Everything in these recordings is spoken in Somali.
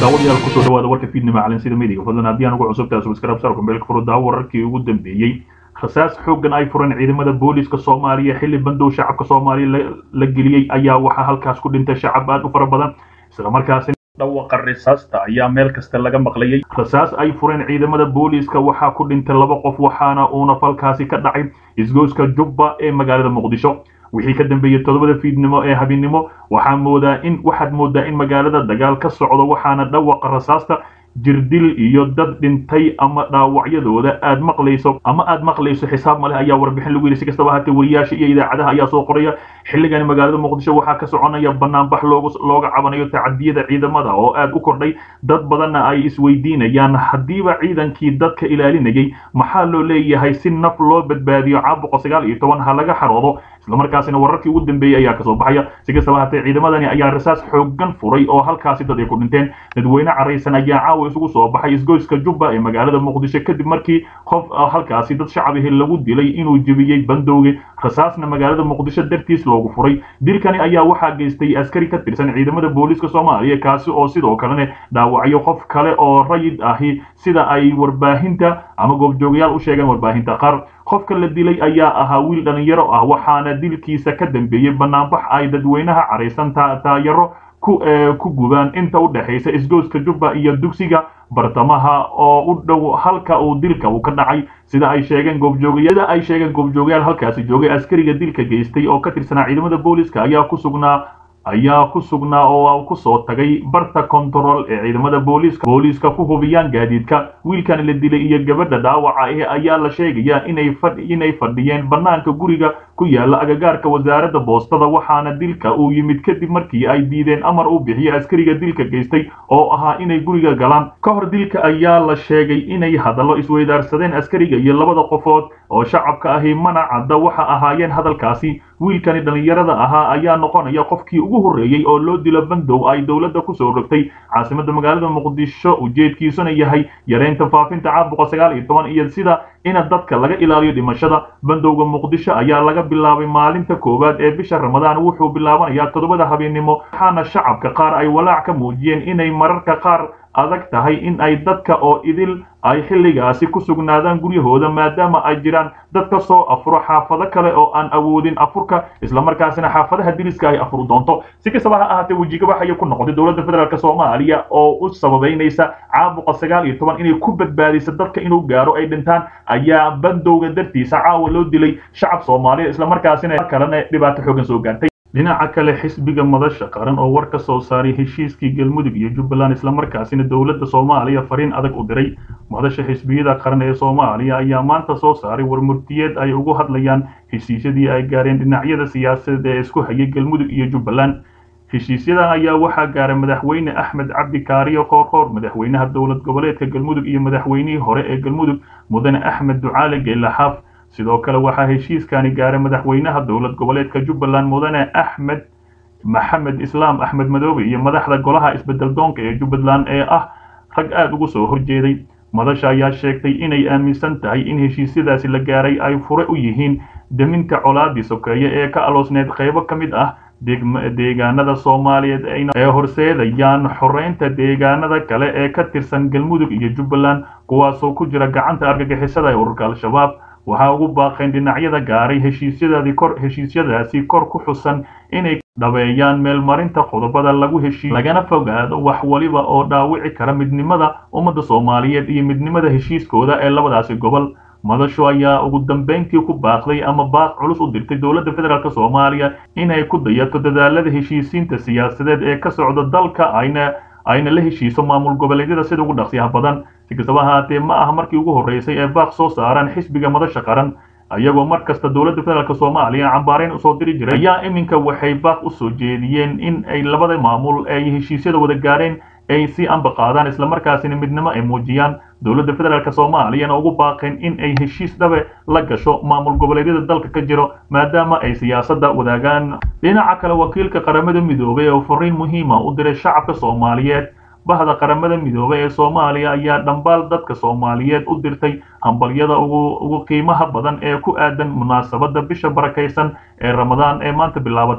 daawadayaal kusoo dhawaada warka fiidnimo calansida midiga fadlan haddii aan ugu cusubtahay subscribe sarka meelka furo daawo wararkii ugu dambeeyey rasaas xooggan ay fureen ciidamada booliiska soomaaliya xilli bandow shacabka soomaaliya la geliyey ayaa waxaa halkaas ku dhintay shacab aad u fara badan isla markaasi dhawaqa risaasta ayaa meel kasta laga maqlayay rasaas ay fureen ciidamada booliiska waxaa ku dhintay laba qof waxaana uuna falkaasi ka dhacay isgoyska jubba ee magaalada muqdisho wixii ka dambeeyey toddobada fiidnimo ee habinnimo waxaa moodaa in waxaad moodaa in magaalada dagaal ka socdo waxaana dhawaqa rasaasta jirdil iyo dad dhintay ama dhaawacyadooda aad maqlayso ama aad maqlayso xisaab maleh ayaa warbixin lagu yidhi si kastaba haatee wariyaasha iyo idaacadaha ayaa soo qoraya xilligani magaalada muqdisho waxaa ka soconaya banaanbax loogu looga cabanayo tacadiyada ciidamada oo aad u kordhay dad badanna ay isweydiinayaan haddiiba ciidankii dadka ilaalinayay maxaa loo leeyahay si naf loo badbaadiyo caabuqa sagaal iyo toban ha laga xaroodo islamarkaasina wararkii ugu dambeeyey ayaa kasoo baxaya si kastaba haatee ciidamadani ayaa rasaas xooggan furay oo halkaasi dad ay ku dhinteen dadweyne caraysan ayaa caawa isugu soo baxay isgoyska jubba ee magaalada muqdisho kadib markii qof halkaasi dad shacabihi lagu dilay inuu jebiyey bandowgi rasaasna magaalada muqdisho dartiis loogu furay dilkani ayaa waxaa geystay askari ka tirsan ciidamada booliiska soomaaliya kaasi oo sidoo kalena dhaawacyo qof kale oo rayid ahi sida ay warbaahinta ama goobjoogayaal u sheegeen warbaahinta qaar qofka la dilay ayaa ahaa wiil dhalinyaro ah waxaana dilkiisa ka dambeeyey banaanbax ay dadweynaha caraysan taayaro ku gubaan inta u dhexaysa isgoyska jubba iyo dugsiga bartamaha oo u dhow halka uu dilka uu ka dhacay sida ay sheegeen goobjoogayada ay sheegeen goobjoogayaal halkaasi joogay askariga dilka geystay oo ka tirsanaa ciidamada booliiska ayaa ku sugnaa ayaa ku sugnaa oo ku soo tagay barta control ee ciidamada booliiska booliiska ku hubiyaan gaadiidka wiilkan la dilay iyo gabadha dhaawaca ah ayaa la sheegayaa inay inay fadhiyeen bannaanka guriga ku yaala agagaarka wasaaradda boostada waxaana dilka uu yimid kadib markii ay diideen amar uu bixiyo askariga dilka geystay oo ahaa inay guriga galaan ka hor dilka ayaa la sheegay inay hadallo isweydaarsadeen askariga iyo labada qofood oo shacabka ahi mana cadda waxa ahaayeen hadalkaasi wiilkani dhallinyarada ahaa ayaa noqonaya qofkii ugu horreeyey oo loo dilo bandow ay dowladda kusoo rogtay caasimadda magaalada muqdisho ujeedkiisuna yahay yareynta faafinta caabuqa sagaal iyo toban iyo sida ina dadka laga ilaaliyo dhimashada bandowga muqdisho ayaa laga bilaabay maalinta koowaad ee bisha ramadaan wuxuu bilaabanayaa toddobada habeennimo waxaana shacabka qaar ay walaac ka muujiyeen inay mararka qaar adag tahay in ay dadka oo idil ay xilligaasi ku sugnaadaan guryahooda maadaama ay jiraan dad ka soo afuro xaafado kale oo aan awoodin afurka islamarkaasina xaafadaha diriska ay afur doonto si kastaba ha ahaatee wejigabax ayay ku noqotay dowladda federaalk soomaaliya oo u sababaynaysa caabuqa sagaal iyo toban inay ku badbaadisa dadka inuu gaaro ay dhintaan ayaa bandowga dartiisa caawa loo dilay shacab soomaaliya islamarkaasina kalena dhibaato xoogan soo gaartay dhinaca kale xisbiga madasha qaran oo war ka soo saaray heshiiskii galmudug iyo jubbaland islamarkaasina dowladda soomaaliya fariin adag u diray madasha xisbiyada qaran ee soomaaliya ayaa maanta soo saaray warmurtiyeed ay ugu hadlayaan heshiisyadii ay gaareen dhinacyada siyaasadeed ee isku hayay galmudug iyo jubbaland heshiisyadan ayaa waxaa gaaray madaxweyne axmed cabdi kaariyo koorkoor madaxweynaha dowlad goboleedka galmudug iyo madaxweynihii hore ee galmudug mudane axmed ducaale geelaxaaf sidoo kale waxaa heshiiskani gaaray madaxweynaha dowlad goboleedka jubbaland mudane axmed maxamed islaam axmed madoobe iyo madaxda golaha isbedel doonka ee jubbaland ee ah rag aada ugu soo horjeeday madasha ayaa sheegtay inay aaminsan tahay in heshiisyadaasi la gaaray ay fure u yihiin deminta colaadii sokeeye ee ka aloosneed qaybo ka mid ah deegaanada soomaaliyeed ee horseedayaan xoreynta deegaanada kale ee ka tirsan galmudug iyo jubbaland kuwaasoo ku jira gacanta argagixisada ee ururka al-shabaab waxaa ugu baaqeen dhinacyada gaaray heshiisyadaadii kor heshiisyadaasi kor ku xusan inay dhabeeyaan meelmarinta qodobada lagu heshiiyo lagana fogaado wax waliba oo dhaawici kara midnimada ummadda soomaaliyeed iyo midnimada heshiiskooda ee labadaasi gobol madashu ayaa ugu dambeyntii ku baaqday ama baaq culus u dirtay dowladda federaalk soomaaliya inay ku dayato dadaalada heshiisiinta siyaasadeed ee ka socda dalka ayna ayna la heshiiso maamul goboleedyada sida ugu dhaqsiyaha badan si kastaba ahaatee ma aha markii ugu horreysay ee baaq soo saaraan xisbiga madasha qaran ayagoo mar kasta dowladda federaalk soomaaliya cambaarayn usoo diri jiray ayaa iminka waxay baaq u soo jeediyeen in ay labada maamul ay heshiisyada wada gaareen ay si amba qaadaan islamarkaasina midnimo ay muujiyaan dowladda federaalk soomaaliyana ugu baaqeen in ay heshiis dhabe la gasho maamul goboleedyada dalka ka jiro maadaama ay siyaasadda wadaagaan dhinaca kale wakiilka qaramada midoobay oo fariin muhiima u diray shacabka soomaaliyeed bahda qaramada midoobay ee soomaaliya ayaa dhambaal dadka soomaaliyeed u dirtay hambalyada ugu qiimaha badan ee ku aadan munaasabadda bisha barakaysan ee ramadaan ee maanta bilaabatay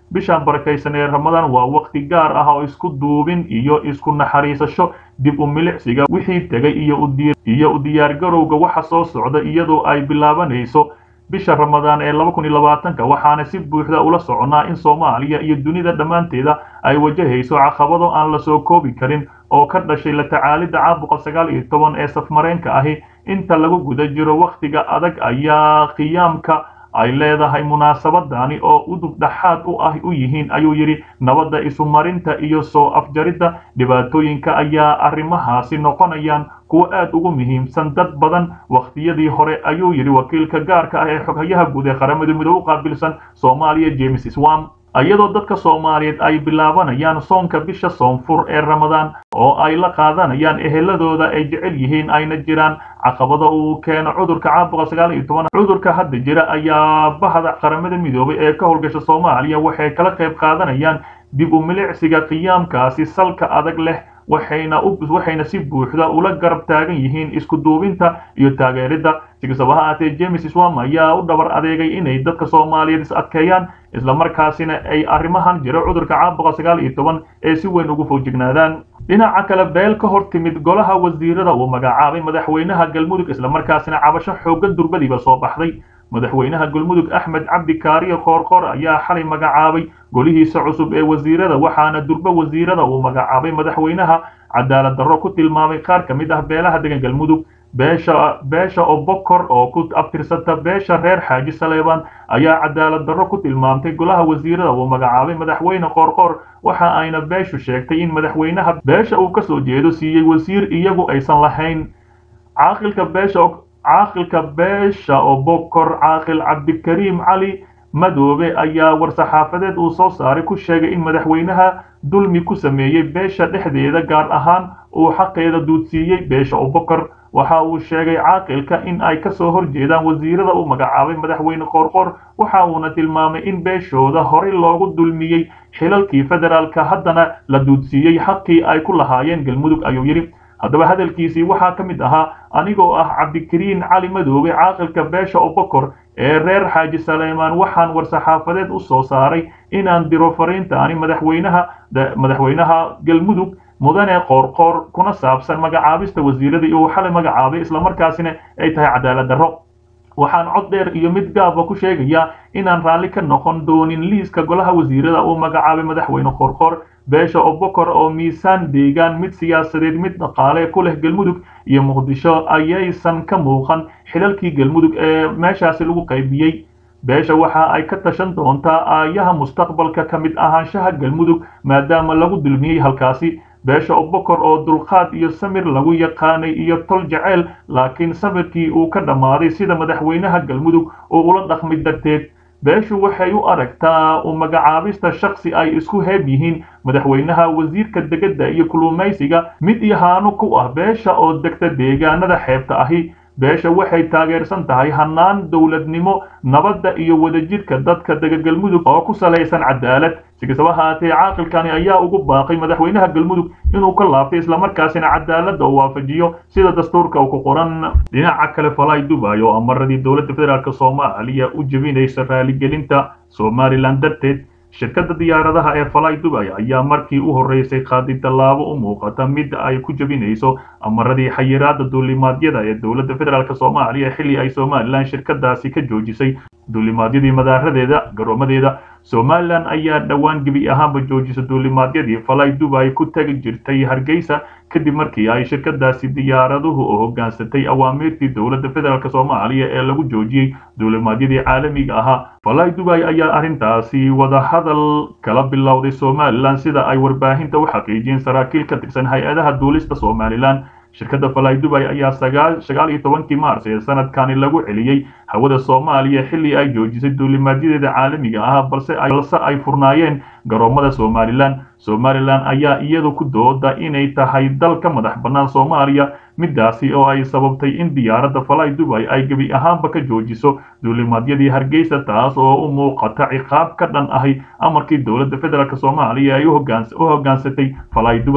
bishaan barakaysan ee ramadaan waa waqti gaar ah oo isku duubin iyo isku naxariisasho dib u milicsiga wixii tegay iyo u diyaargarowga waxa soo socda iyadoo ay bilaabanayso bisha ramadaan ee laba kun iyo labaatanka waxaana si buuxda ula soconnaa in soomaaliya iyo dunida dhammaanteeda ay wajahayso caqabado aan la soo koobi karin oo ka dhashay la tacaalidda caabuqa sagaal iyo toban ee safmareenka ahi inta lagu guda jiro wakhtiga adag ayaa qiyaamka ay leedahay munaasabadani oo udub dhaxaad u ah u yihiin ayuu yidhi nabadda isumarinta iyo soo afjaridda dhibaatooyinka ayaa arrimahaasi noqonayaan kuwo aad ugu muhiimsan dad badan wakhtiyadii hore ayuu yidhi wakiilka gaarka ah ee xoghayaha guud ee qaramada midoobe u qaabilsan soomaaliya james swam iyadoo dadka soomaaliyeed ay bilaabanayaan soonka bisha soonfur ee ramadaan oo ay la qaadanayaan eheladooda ay jecel yihiin ayna jiraan caqabada uu keeno cudurka caabuqa sagaal iyo toban cudurka hadda jira ayaa bahda qaramada midoobay ee ka howlgasha soomaaliya waxay kala qayb qaadanayaan dib u milicsiga qiyaamkaasi salka adag leh waxayna waxayna si buuxda ula garab taagan yihiin isku duubinta iyo taageeridda si kastaba ha ahaatee james swam ayaa u dhabar adeegay inay dadka soomaaliyeed is adkeeyaan islamarkaasina ay arrimahan jiro cudurka caabuqa sagaal iyo toban ee si weyn ugu fogjignaadaan dhinaca kale beel ka hor timid golaha wasiirada uu magacaabay madaxweynaha galmudug islamarkaasina cabasho xooggan durbadiiba soo baxday madaxweynaha galmudug axmed cabdi kaariye koorkoor ayaa xalay magacaabay golihiisa cusub ee wasiirada waxaana durbe wasiirada uu magacaabay madaxweynaha cadaalad darro ku tilmaamay qaar ka mid ah beelaha degan galmudug beesha beesha obokor oo ku abtirsata beesha reer xaaji saleebaan ayaa cadaalad darro ku tilmaamtay golaha wasiirada uu magacaabay madaxweyne qoorqoor waxa ayna beeshu sheegtay in madaxweynaha beesha uu kasoo jeedo siiyey wasiir iyagu aysan lahayn caaqilka beesha caaqilka beesha obokor caaqil cabdikariim cali madoobe ayaa war-saxaafadeed uu soo saaray ku sheegay in madaxweynaha dulmi ku sameeyey beesha dhexdeeda gaar ahaan uu xaqeeda duudsiiyey beesha obokor waxa uu sheegay caaqilka in ay kasoo horjeedaan wasiirada uu magacaabay madaxweyne qoorqoor waxa uuna tilmaamay in beeshooda horey loogu dulmiyey xilalkii federaalka haddana la duudsiiyey xaqii ay ku lahaayeen galmudug ayuu yidhi haddaba hadalkiisii waxaa ka mid ahaa anigoo ah cabdikariin cali madoobe caaqilka beesha obokor ee reer xaaji saleymaan waxaan war-saxaafadeed u soo saaray inaan diro fariintaani madaxweynaha madaxweynaha galmudug mudane qoorqoor kuna saabsan magacaabista wasiiradii uu xalay magacaabay islamarkaasina ay tahay cadaalad darro waxaan cod dheer iyo mid gaaba ku sheegayaa inaan raalli ka noqon doonin liiska golaha wasiirada uu magacaabay madaxweyne qoorqoor beesha obokor oo miisaan deegaan mid siyaasadeed mid dhaqaale ku leh galmudug iyo muqdisho ayaysan ka muuqan xilalkii galmudug ee meeshaasi lagu qaybiyey beesha waxa ay ka tashan doontaa aayaha mustaqbalka ka mid ahaanshaha galmudug maadaama lagu dulmiyey halkaasi beesha obokor oo dulqaad iyo samir lagu yaqaanay iyo tol jeceyl laakiin samirkii uu ka dhammaaday sida madaxweynaha galmudug oo ula dhaqmay darteed beeshu waxay u aragtaa u magacaabista shaksi ay isku heeb yihiin madaxweynaha wasiirka degedda iyo kulumaysiga mid yahaano ku ah beesha oo degta deegaanada xeebta ahi beesha waxay taageersan tahay hannaan dowladnimo nabadda iyo wadajirka dadka dega galmudug oo ku salaysan cadaalad si kastaba haatee caaqilkani ayaa ugu baaqay madaxweynaha galmudug inuu ka laabtay islamarkaasina cadaaladda uu waafajiyo sida dastuurka uu ku qoran dhinaca kale falay dubay oo amaradii dowladda federaalk soomaaliya u jebinaysa raaligelinta somalilan darteed shirkadda diyaaradaha ee falay dubay ayaa markii u horreysay qaaday tallaabo u muuqata mid ay ku jebinayso amaradii xayiraadda duulimaadyada ee dowladda federaalk soomaaliya xilli ay somalilan shirkadaasi ka joojisay duulimaadyadii madaaradeeda garoomadeeda somalilan ayaa dhowaan gebi ahaanba joojisa duulimaadyadii falay dubay ku tagi jirtay hargeysa kadib markii ay shirkadaasi diyaaraduhu oo hoggaansatay awaamiirtii dowladda federaalk soomaaliya ee lagu joojiyey duulimaadyadii caalamiga ahaa falay dubay ayaa arrintaasi wadahadal kala bilowday somalilan sida ay warbaahinta u xaqiijiyeen saraakiil ka tirsan hay-adaha duulista somalilan shirkadda falay dubay ayaa sagaal iyo tobankii maars ee sanadkani lagu celiyey hawada soomaaliya xilli ay joojisay duulimaadyadeeda caalamiga ah balse ay furnaayeen garoomada somalilan somalilan ayaa iyadu ku dooda inay tahay dal ka madax bannaan soomaaliya midaasi oo ay sababtay in diyaaradda falay dubay ay gebi ahaanba ka joojiso duulimaadyadii hargeysa taas oo u muuqata ciqaab ka dhan ahi amarkii dowladda federaalk soomaaliya ay u hoggaansatay falay dubay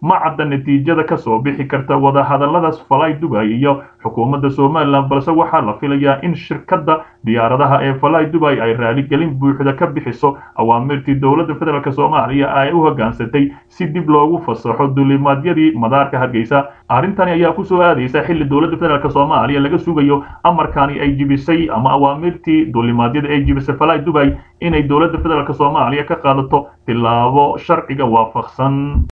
ma cadda natiijada kasoo bixi karta wadahadalladaas falay dubay iyo xukuumadda somalilan balse waxaa la filayaa in shirkadda diyaaradaha ee falay dubay ay raaligelin buuxda ka bixiso awaamirtii dowladda federaalk soomaaliya ay u hoggaansatay si dib loogu fasaxo dulimaadyadii madaarka hargeysa arrintani ayaa kusoo aadaysa xilli dowladda federaalk soomaaliya laga sugayo amarkani ay jibisay ama awaamirtii dulimaadyada ay jibisay falay dubay inay dowladda federaalk soomaaliya ka qaadato tilaabo sharciga waafaqsan